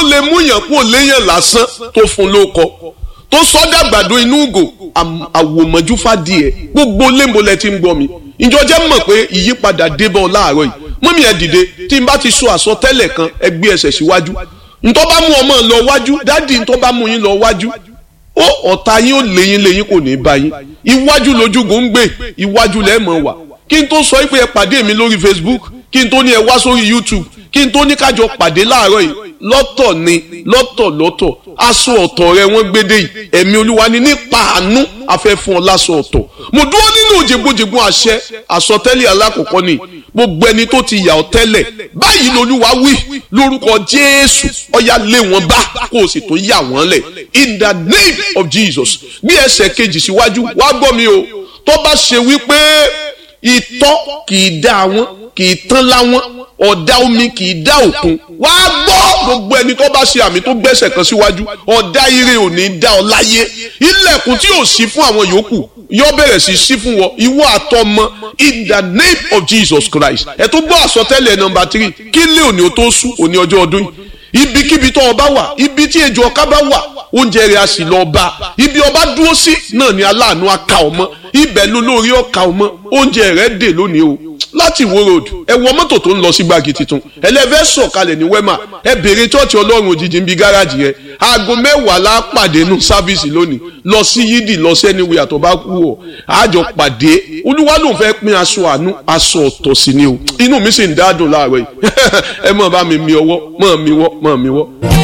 lè mú yàn kó léyàn lásán tó fún lóko tó sọdá àgbàdo inú ugò àwòmọ́jú fàdíẹ̀ gbogbo lémolẹ̀ tí ń gbọ́ mi ìjọ jẹ́ mọ̀ pé ìyípadà débọ̀ láàárọ̀ yìí mọ́mí ẹ̀ dìde tí n bá ti sọ àsọtẹ́lẹ̀ kan ẹ gbé ẹsẹ̀ síwájú ntọ́ bá mú ọmọ lọ wájú dádì ntọ́ bá mú yín lọ wájú ó ọ̀tá yín ó léyìn léyìn kò ní í bá yín iwájú lójúgùn ń gbé iwájú lẹ́ẹ̀mọ̀ wà kí n tó sọ pé ẹ pàdé mi lórí Facebook kí n tó ní ẹ wá sórí YouTube kí n tó ní kájọ pàdé láàárọ̀ yìí lọ́tọ̀ ni lọ́tọ̀ lọ́tọ̀ aṣọ ọ̀tọ̀ rẹ wọ́n gbédè yìí ẹ̀mí olúwa ni nípa àánú afẹ́ fún ọ láṣọ ọ̀tọ̀ mo dúró nínú òjègbòjègbò àṣẹ àsọtẹ́lẹ̀ alákọ̀ọ́kọ́ ni gbogbo ẹni tó ti yà ọ́ tẹ́lẹ̀ báyìí lolúwa wí lórúkọ jésù ọ̀yà lé wọn bá kó o sì tó yà wọ́n lẹ̀ in the name of jesus bí ẹsẹ̀ kejì síwájú wá gbọ́ mi o tó bá ṣe wípé ìtọ́ kì í dá wọn kì í tán láwọn ọ̀dá omi kì í dá òkun wá gbọ́ gbogbo ẹni tó bá ṣe àmì tó gbẹ́sẹ̀ kan síwájú ọ̀dá ire ò ní dá ọ láyé ilẹ̀kùn tí yóò ṣí fún àwọn yòókù yóò bẹ̀rẹ̀ sí ṣí fún wọn ìwọ àtọmọ in the name of Jesus Christ ẹ tó gbọ́ àsọtẹ́lẹ̀ nọmba three kí lé òní o tó sú òní ọjọ́ ọdún yìí ibikíbi tó ọba wà ibi tí ejò ọká bá wà oúnjẹ rẹ̀ a sì lọ bá ibi ọba dúró sí náà ni aláàánú aka ọmọ ibẹ̀ lólórí ọka ọmọ oúnjẹ rẹ̀ dè lónìí o láti wo road ẹ wọ mọ́tò tó ń lọ sí gbági tuntun ẹlẹ́fẹ́ sọ̀kalẹ̀ ní wema ẹ bèrè chọ́ọ̀chì ọlọ́run òjijì ń bi gáràjì rẹ aago mẹ́wàá la pàdé nù sáfíìsì lónìí lọ sí yídì lọ sẹ́ni wíyà tó bá kú ọ àjọ pàdé olúwa ló ń fẹ́ pín aṣọ àánú aṣọ ọ̀tọ̀ sí ni o inú mi sì ń dádùn láàárọ̀ yìí ẹ mọ̀ bá mi mi ọwọ́ mọ̀ mi wọ́ mọ̀ mi wọ́.